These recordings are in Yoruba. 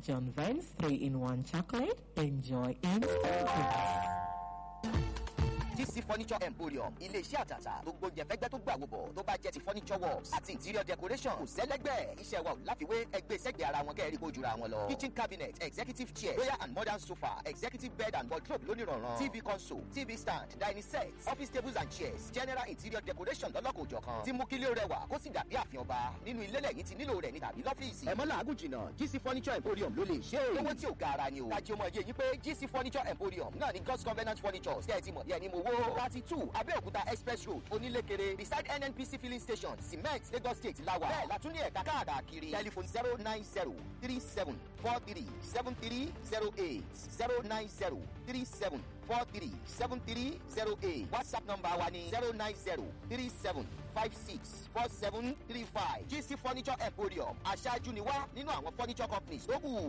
John Vance 3-in-1 chocolate. Enjoy instant GC Furniture Emporium ilé-iṣẹ́ àtàtà gbogbo jẹ̀fẹ́gbẹ́ tó gbà wòbọ̀ tó bá jẹ́ ti furniture works àti interior decoration kò sẹ́lẹ́gbẹ́ iṣẹ́ wa ò láfiwé ẹgbẹ́ sẹ́gbẹ̀ẹ́ ara wọn kẹ́rì kó jura wọn lọ. kitchen cabinet executive chair royal and modern sofa executive bed and wardrobe lónìrànràn tv console tv stand dining set office tables and chairs general interior decoration lọ́lọ́kòjọ̀kan tí mú kílé rẹwà kó sì dàbí àfihàn ọba nínú ilé lẹ́yìn tí nílò rẹ̀ ní tàbí lọ́fíìsì. ẹ̀mọ́ làágùn jìnnà GC Furniture Emporium ló lè ṣe é. owó tí ò ga ara ni o. kájí ọmọ yẹ yín pé GC Furniture Emporium náà ní God's Covenant Furniture ṣe é ti mọ̀ ní ẹni mo wó. thirty two Abẹ́òkúta express road onílékeré beside NNPC filling station cement Lagos state lawa. bẹ́ẹ̀ la tún ní ẹ̀ka káàkiri telephone zero nine zero three seven four three seven three zero eight zero nine zero three seven four three seven three zero eight whatsapp number wa ni zero nine zero three seven five six four seven three five GC Furniture Emporium aṣáájú ni wá nínú àwọn furniture companies tó kù.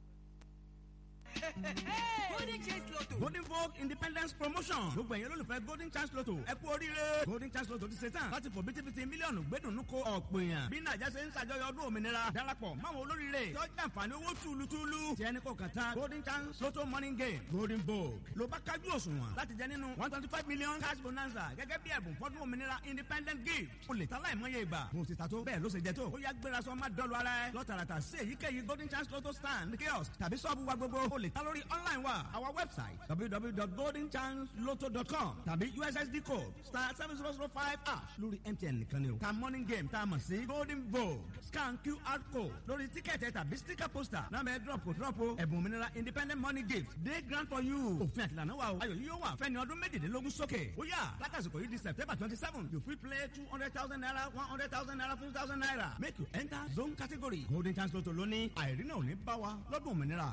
golden chance lotto. golden vogue independence promotion gbogbo ẹ̀yin olólùfẹ́ golden chance lotto ẹ kú oríire golden chance lotto ti ṣe tán láti fò bítíbitì mílíọ̀nù gbẹ́dùnú ko ọ̀pọ̀ èèyàn bí nàìjà ṣe ń ṣàjọyọ̀ ọdún òmìnira darapọ̀ máwọn olóríire tó jàǹfààní owó túlùtúlù tí ẹni kò kàn tán golden chance lotto morning game golden vogue ló bá kájú òṣùwọ̀n láti jẹ nínú one twenty five million cash bonanza gẹ́gẹ́ bí ẹ̀bùn fọ́dún òmìnira independent gift o lè ta láìmọye ìgbà bó ti ta tó bẹ́ẹ̀ ló ṣe jẹ tó ó yá gbéra sọ má dọ́lu ara ẹ lọ́tàràtà sí èyíkéyìí golden chance lotto stand kiosk tàbí sọ́ọ̀bù wa gbogbo o lè ta lórí online wa our website www.goldenchanceloto.com tàbí ussd code star seven zero zero five ash lórí mtn nìkan ni o ta morning game tá a mọ̀ sí golden vogue scan qr code lórí tíkẹ́ẹ̀tì tàbí sticker poster náà bẹ́ẹ̀ drop kò drop o ẹ̀bùn òmìnira independent money gift day grant for you òfin àtìlànà wa o ayọ̀ yìí yóò wà fẹ́ni ọdún méjìlélógún sókè ó yà látàsìkò yìí di september twenty seven you fit play two hundred thousand naira one hundred thousand naira fifty thousand naira make you enter zone category golden chance lotto lóní àìrínà ò ní bá wa lọ́dún òmìnira.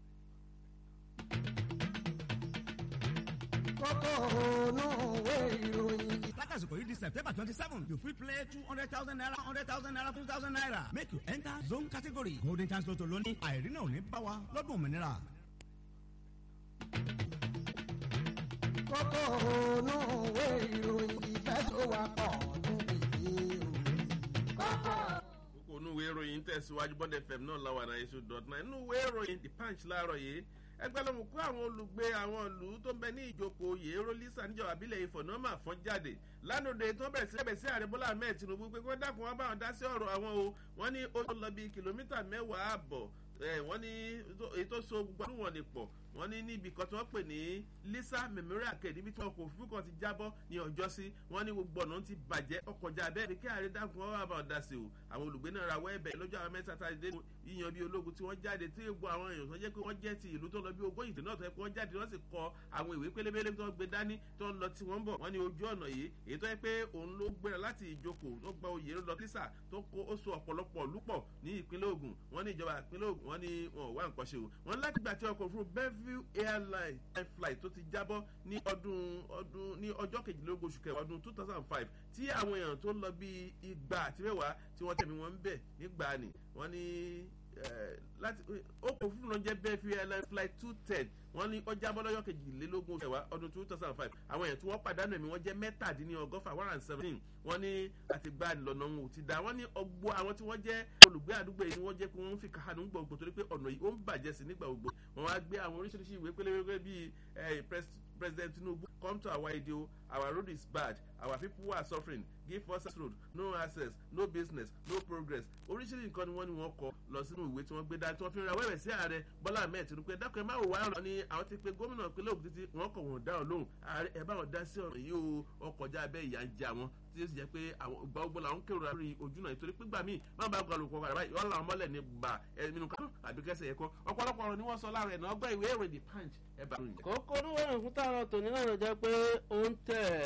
kókó ònú òwe ìròyìn. látàsìkò yìí di september twenty seven you fit play two hundred thousand naira one hundred thousand naira two thousand naira make you enter zone category golden chance lotto lóní àìrínà ò ní bá wa lọ́dún òmìnira. kókó ònú òwe ìròyìn ìfẹsọ̀wápọ̀ tún bìí o. kókó kókó inú ìwé ìròyìn tẹ̀síwájú bond fm náà láwa náà èso dot nine inú ìwé ìròyìn the punch láàárọ̀ yìí ẹgbẹ́ ló mú kó àwọn olùgbé àwọn ìlú tó ń bẹ ní ìjókòó yèéró lisa níjọba abílẹ̀ ifọ̀ náà máa fọ́n jáde lánàá tó bẹ̀rẹ̀ sí ẹ̀bẹ̀ sí ààrẹ bọ́lá ahmed tinubu pé kó dákun wọn bá wọn dá sí ọ̀rọ̀ àwọn o wọ́n ní ó lọ bí kìlómítà mẹ́wàá àbọ̀ wọ́n ní èyí tó so gbogbo àdúgbò wọn lè pọ̀ wọ́n ní níbi kan tí wọ́n pè ní lisa memorial care níbi tí ọkọ̀ òfurufú kan ti jábọ́ ní ọjọ́ sí wọ́n ní gbogbo ọ̀nà ti bàjẹ́ ọkọ̀já bẹ́ẹ̀ ni kí ààrẹ dákun ọwọ́ àbá ọ̀dà sí o àwọn olùgbé náà rawọ́ ẹ̀bẹ̀ lọ́jọ́ àwọn mẹ́ta tá a dé yíyan bí ológun tí wọ́n jáde tí gbogbo àwọn èèyàn tó jẹ́ pé wọ́n jẹ́ ti ìlú tó lọ bí ogójì tó náà tó yẹ pé wọ́n jáde wọ́n sì kọ àwọn ìwé pélébélé tó ń gbé dání tó ń lọ tí wọ́n ń bọ̀ wọ́n ní ojú ọ̀nà yìí èyí tó yẹ pé òun ló gbéra láti ìjókòó tó gba oyè lọ kísà tó kó ó so ọ̀pọ̀lọpọ̀ lúpọ̀ ní ìpínlẹ̀ Ògùn wọ́n ní ìjọba ìpínlẹ̀ Ògùn wọ́n ní wọn ò wá nǹkan ṣe o wọ́n láti gbà tí ọkọ̀ òfurufú Bellevue airline flight tó ti jábọ́ ní ọdún ọdún ní ọjọ́ kejìlélógún oṣù kẹwàá ọdún two thousand and five tí àwọn èèyàn tó lọ bí igba àti mẹ́wàá tí wọ́n tẹ̀mí wọn ń bẹ̀ nígbà ni wọ́n ní láti ọkọ̀ òfurufú náà jẹ́ Bellevue airline flight two ten wọ́n ní ó jábọ́ lọ́jọ́ kejìlélógún oṣù kẹwàá ọdún two thousand and five àwọn èèyàn tí wọ́n pàdánù ẹ̀mí wọ́n jẹ́ mẹ́tàdínlọ́gọ́fà one and seventeen wọ́n ní àtìgbà ìlọ́nà wọn ò ti dá wọ́n ní ọgbọ́ àwọn tí wọ́n jẹ́ olùgbé àdúgbò yìí ni wọ́n jẹ́ pé wọ́n ń fi kàánú gbogbo torí pé ọ̀nà yìí ó ń bàjẹ́ sí nígbà gbogbo wọ́n wá gbé àwọn oríṣiríṣi ìwé pélébé bíi president tinubu come to our idea our road is bad our people who are suffering give us access road no access no business no progress oríṣiríṣi nǹkan ni wọ́n ní wọ́n kọ lọ sínú ìwé tí wọ́n gbé dání tí wọ́n fi ra wẹ́wẹ́ sí ààrẹ bọ́lá ahmed tinubu pé dákun ẹ má wò wá ọ̀rọ̀ ni àwọn ti pe gómìnà ìpínlẹ̀ ògùn títí wọ́n kọ̀ wọ́n dá ọ lóhùn ààrẹ ẹ bá wọn dá sí ọ̀rọ̀ yìí o ọkọjá abẹ́ ìyá ń jẹ àwọn tí ó sì jẹ́ pé àwọn ìgbà ogbó làwọn kérò lórí ojú náà nítorí pígbà míì má bàa gba olùkọ́ kàrà báyìí wọ́n làwọn mọ́lẹ̀ ní gbà ẹ̀mínú kan àbíkẹ́sẹ̀ ẹ̀kọ́ ọ̀pọ̀lọpọ̀ ọ̀rọ̀ ni wọ́n sọ láàrin ẹ̀ náà ọgbà ìwé èrè the punch ẹ̀ bá ròyìn. kókó oníwèé òkúta ọ̀rọ̀ tòní náà ló jẹ́ pé ó ń tẹ̀